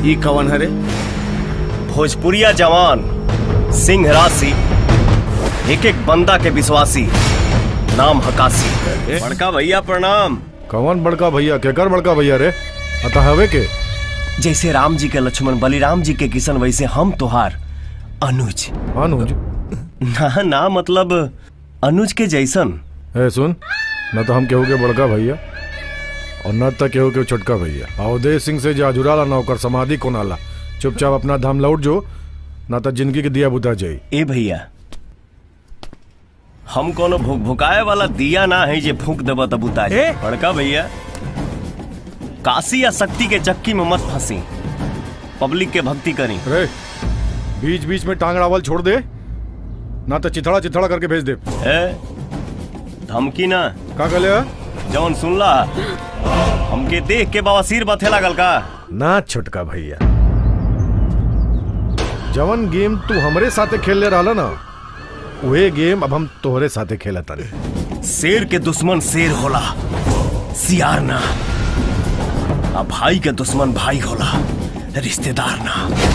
ई कवन हरे भोजपुरिया जवान सिंह राशि एक एक बंदा के विश्वासी नाम हकासी बड़का भैया प्रणाम कौन बड़का भैया केकर बड़का भैया रे अतः हवे के जैसे राम जी के लक्ष्मण बलिराम जी के किशन वैसे हम तोहार अनुज अनुज ना ना मतलब अनुज के जैसन ए सुन न तो हम केहू के बड़का भैया और न तो केहू के छोटका भैया अवधेश सिंह से जाजुराला न ओकर समाधि कोनाला चुपचाप अपना धाम लौट जो न तो जिंदगी के दिया बुता जाई ए भैया हम कोनो भुक भुकाए वाला दिया ना है जे फूक देबा तब बुता जाए बड़का भैया काशी या शक्ति के चक्की में मत फंसी पब्लिक के भक्ति करी रे बीच बीच में टांग अड़ावल छोड़ दे ना तो चिथड़ा चिथड़ा करके भेज दे ए धमकी ना का कहले जौन सुनला हमके देख के बवासीर बथे लागल का ना छोटका भैया जवन गेम तू हमरे साथे खेलले रहला ना वही गेम अब हम तोहरे साथे खेला तारे शेर के दुश्मन शेर होला सियार ना आ भाई के दुश्मन भाई होला रिश्तेदार ना